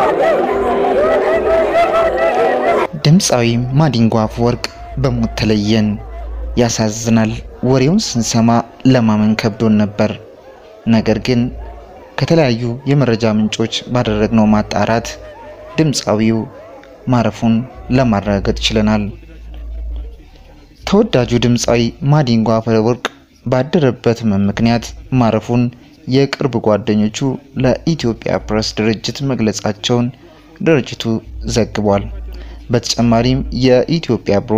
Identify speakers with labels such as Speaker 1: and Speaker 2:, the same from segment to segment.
Speaker 1: ድምፃዊ ማዲንጎ አፈወርቅ በሞት ተለየን። ያሳዝናል። ወሬውን ስንሰማ ለማመን ከብዶን ነበር። ነገር ግን ከተለያዩ የመረጃ ምንጮች ባደረግነው ማጣራት ድምፃዊው ማረፉን ለማረጋገጥ ችለናል። ተወዳጁ ድምፃዊ ማዲንጎ አፈወርቅ ባደረበት ሕመም ምክንያት ማረፉን የቅርብ ጓደኞቹ ለኢትዮጵያ ፕሬስ ድርጅት መግለጻቸውን ድርጅቱ ዘግቧል። በተጨማሪም የኢትዮጵያ ብሮ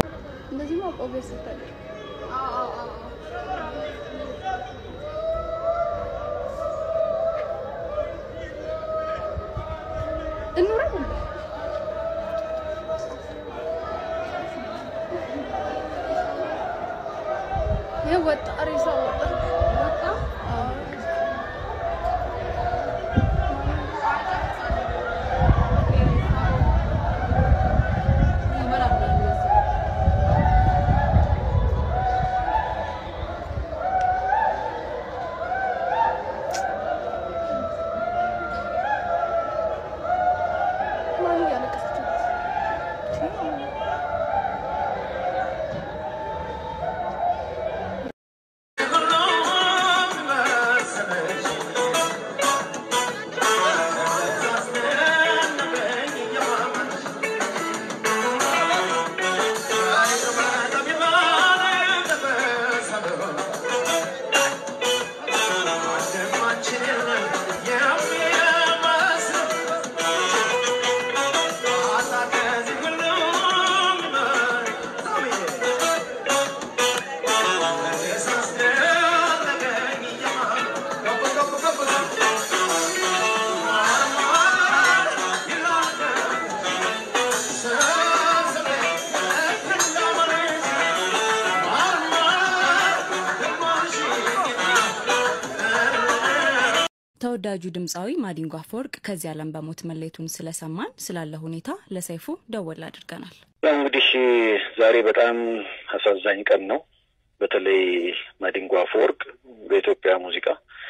Speaker 2: ተወዳጁ ድምፃዊ ማዲንጎ አፈወርቅ ከዚህ ዓለም በሞት መለየቱን ስለሰማን ስላለ ሁኔታ ለሰይፉ ደወል አድርገናል።
Speaker 3: እንግዲህ ዛሬ በጣም አሳዛኝ ቀን ነው። በተለይ ማዲንጎ አፈወርቅ በኢትዮጵያ ሙዚቃ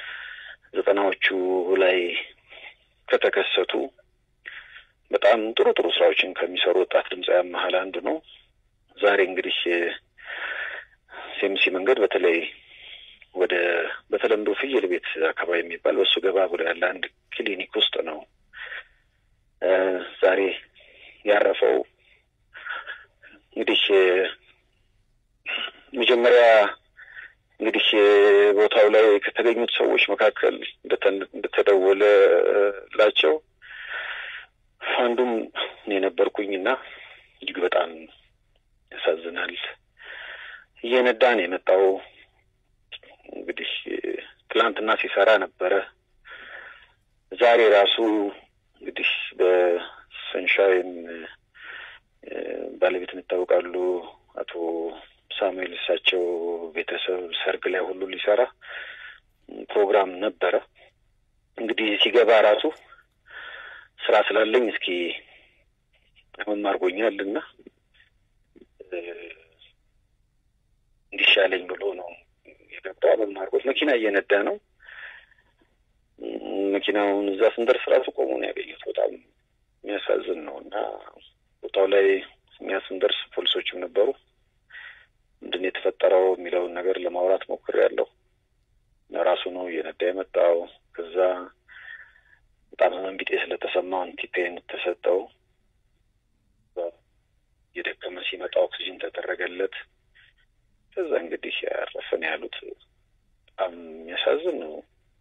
Speaker 3: ዘጠናዎቹ ላይ ከተከሰቱ በጣም ጥሩ ጥሩ ስራዎችን ከሚሰሩ ወጣት ድምፃውያን መሀል አንዱ ነው። ዛሬ እንግዲህ ሴምሲ መንገድ በተለይ ወደ በተለምዶ ፍየል ቤት አካባቢ የሚባል በሱ ገባ ብሎ ያለ አንድ ክሊኒክ ውስጥ ነው ዛሬ ያረፈው። እንግዲህ መጀመሪያ እንግዲህ ቦታው ላይ ከተገኙት ሰዎች መካከል እንደተደወለላቸው አንዱም እኔ ነበርኩኝ እና እጅግ በጣም ያሳዝናል። እየነዳ ነው የመጣው። እንግዲህ ትላንትና ሲሰራ ነበረ። ዛሬ ራሱ እንግዲህ በሰንሻይን ባለቤት ይታወቃሉ አቶ ሳሙኤል እሳቸው ቤተሰብ ሰርግ ላይ ሁሉ ሊሰራ ፕሮግራም ነበረ። እንግዲህ ሲገባ ራሱ ስራ ስላለኝ እስኪ ህመም አድርጎኛል እና እንዲሻለኝ ብሎ ነው የገባ። ህመም አድርጎት መኪና እየነዳ ነው። መኪናውን እዛ ስንደርስ ራሱ ቆሞ ነው ያገኘሁት። በጣም የሚያሳዝን ነው እና ቦታው ላይ እኛ ስንደርስ ፖሊሶችም ነበሩ። ምንድን ነው የተፈጠረው የሚለውን ነገር ለማውራት ሞክሬያለሁ። ራሱ ነው እየነዳ የመጣው። ከዛ በጣም ህመም ቢጤ ስለተሰማው አንቲፔን ተሰጠው። እየደከመ ሲመጣ ኦክሲጅን ተደረገለት። ከዛ እንግዲህ ያረፈን ያሉት በጣም የሚያሳዝን ነው።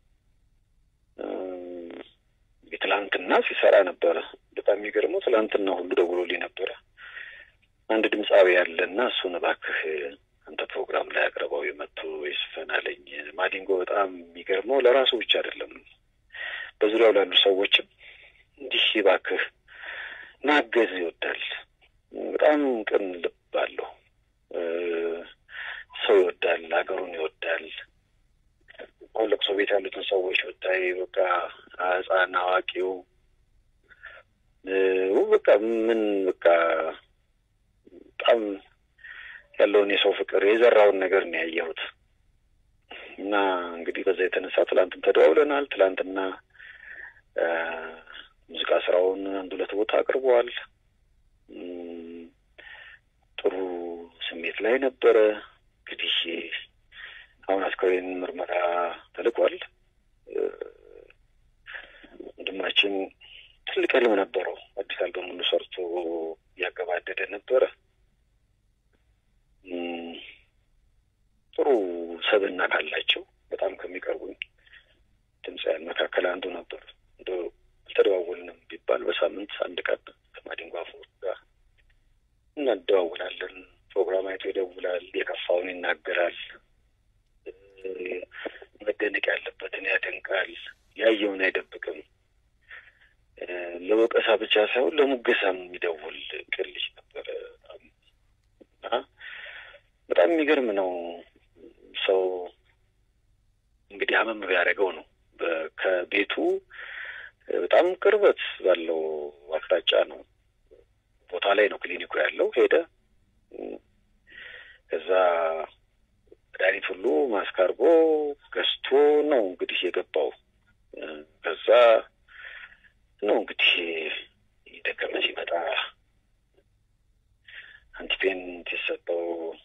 Speaker 3: ትላንትና ሲሰራ ነበረ። በጣም የሚገርመው ትላንትና ሁሉ ደውሎልኝ ነበረ። አንድ ድምፃዊ ያለ እና እሱን እባክህ አንተ ፕሮግራም ላይ አቅርበው የመጡ ይስፈን አለኝ። ማዲንጎ በጣም የሚገርመው ለራሱ ብቻ አይደለም፣ በዙሪያው ላሉ ሰዎችም እንዲህ እባክህ ማገዝ ይወዳል። በጣም ቅን ልብ አለው። ሰው ይወዳል፣ ሀገሩን ይወዳል። አሁን ለቅሶ ቤት ያሉትን ሰዎች ብታይ በቃ ሕፃን አዋቂው በቃ ምን በቃ በጣም ያለውን የሰው ፍቅር የዘራውን ነገር ነው ያየሁት። እና እንግዲህ በዛ የተነሳ ትላንትም ተደዋውለናል። ትላንትና ሙዚቃ ስራውን አንድ ሁለት ቦታ አቅርበዋል። ጥሩ ስሜት ላይ ነበረ። እንግዲህ አሁን አስከሬን ምርመራ ተልኳል። ወንድማችን ትልቅ ህልም ነበረው። አዲስ አልበሙን ሰርቶ እያገባደደ ነበረ። ጥሩ ሰብዕና ካላቸው በጣም ከሚቀርቡኝ ድምፃውያን መካከል አንዱ ነበር። እንደ አልተደዋወልንም ቢባል በሳምንት አንድ ቀን ከማዲንጎ አፈወርቅ ጋር እናደዋውላለን። ፕሮግራም አይቶ ይደውላል፣ የከፋውን ይናገራል፣ መደነቅ ያለበትን ያደንቃል፣ ያየውን አይደብቅም። ለወቀሳ ብቻ ሳይሆን ለሙገሳም የሚደውል ቅን ልጅ ነበረ እና በጣም የሚገርም ነው። ሰው እንግዲህ አመም ቢያደርገው ነው ከቤቱ በጣም ቅርበት ባለው አቅጣጫ ነው ቦታ ላይ ነው ክሊኒኩ ያለው። ሄደ ከዛ መድኃኒት ሁሉ ማስክ አድርጎ ገዝቶ ነው እንግዲህ የገባው። ከዛ ነው እንግዲህ የደከመ ሲመጣ አንቲፔን ሲሰጠው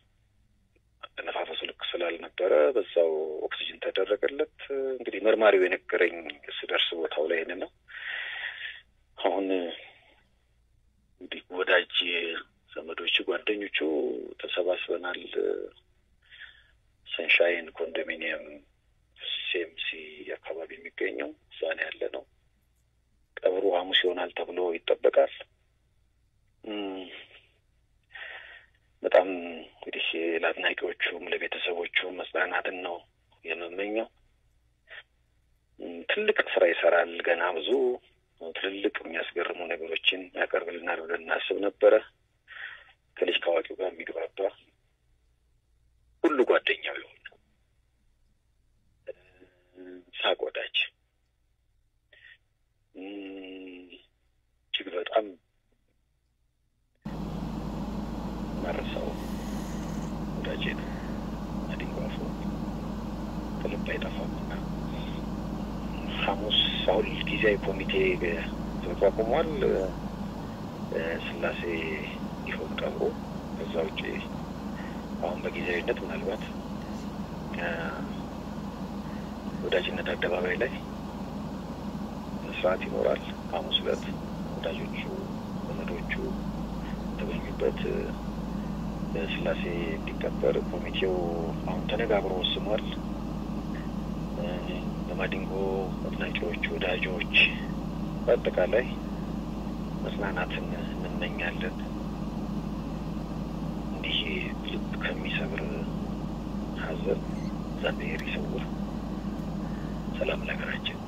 Speaker 3: ነፋፈሱ ልክ ስላልነበረ በዛው ኦክሲጅን ተደረገለት። እንግዲህ መርማሪው የነገረኝ ስደርስ ቦታው ላይ ነው። አሁን እንግዲህ ወዳጅ ዘመዶቹ፣ ጓደኞቹ ተሰባስበናል። ሰንሻይን ኮንዶሚኒየም ሴምሲ አካባቢ የሚገኘው እዛ ነው ያለ ነው። ቀብሩ ሐሙስ ይሆናል ተብሎ ይጠበቃል። በጣም እንግዲህ ለአድናቂዎቹም ለቤተሰቦቹም መጽናናትን ነው የምመኘው። ትልቅ ስራ ይሰራል። ገና ብዙ ትልልቅ የሚያስገርሙ ነገሮችን ያቀርብልናል ብለን እናስብ ነበረ። ከልጅ ከአዋቂው ጋር የሚግባባ ሁሉ ጓደኛው የሆነ ሳቅ ወዳጅ እጅግ በጣም መረሳው ወዳጄ ነው። ማዲንጎ አፈወርቅ ከልብ አይጠፋም እና ሐሙስ አሁን ጊዜያዊ ኮሚቴ ተቋቁሟል። ስላሴ ይሆን ቀብሮ ከዛ ውጭ አሁን በጊዜያዊነት ምናልባት ወዳጅነት አደባባይ ላይ ስርዓት ይኖራል። ሐሙስ ዕለት ወዳጆቹ ዘመዶቹ የተገኙበት ስላሴ እንዲከበር ኮሚቴው አሁን ተነጋግሮ ወስኗል። ለማዲንጎ አድናቂዎች፣ ወዳጆች በአጠቃላይ መጽናናትን እንመኛለን። እንዲህ ልብ ከሚሰብር ሐዘን እግዚአብሔር ይሰውር። ሰላም ለሀገራችን።